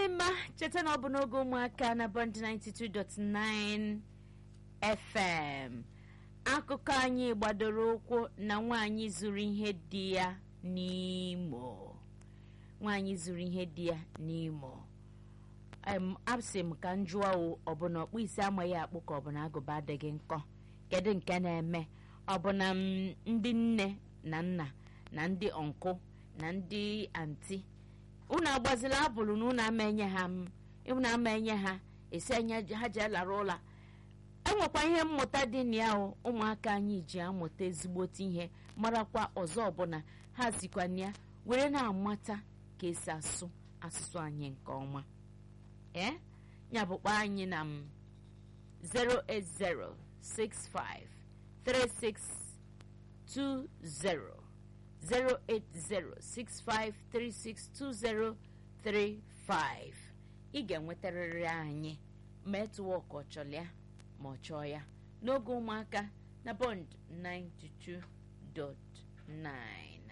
mma cheta na ọ bụ n'oge ụmụaka na bond 92.9 fm akụkọ anyị gbadoro ụkwụ na nwaanyị zuru ihe dị ya n'imo nwaanyị zuru ihe dị ya n'imo em asị m ka m jụọ o ọ bụ na ọkpụ isi amaghị akpụ ka ọ bụ na agụba adịghị nkọ kedu nke na-eme ọ bụ na m, ndị nne na nna na ndị ọnkụ na ndị anti unu agbazila abụrụ na unu ama enye ha m unu ama enye ha esi enye ha ji alara ụla enwekwa ihe mmụta dị na ya o ụmụaka anyị ji amụta ezigbote ihe marakwa ọzọ ọbụla ha zikwa na ya were na-amata ka esi asụ asụsụ anyị nke ọma ee ya bụkwa anyị na m 080653620 08065362035 ị ga-enwetarịrị anyị ma etuwa ka ọ chọrọ ya ma ọ chọọ ya n'oge ụmụaka na bond 92.9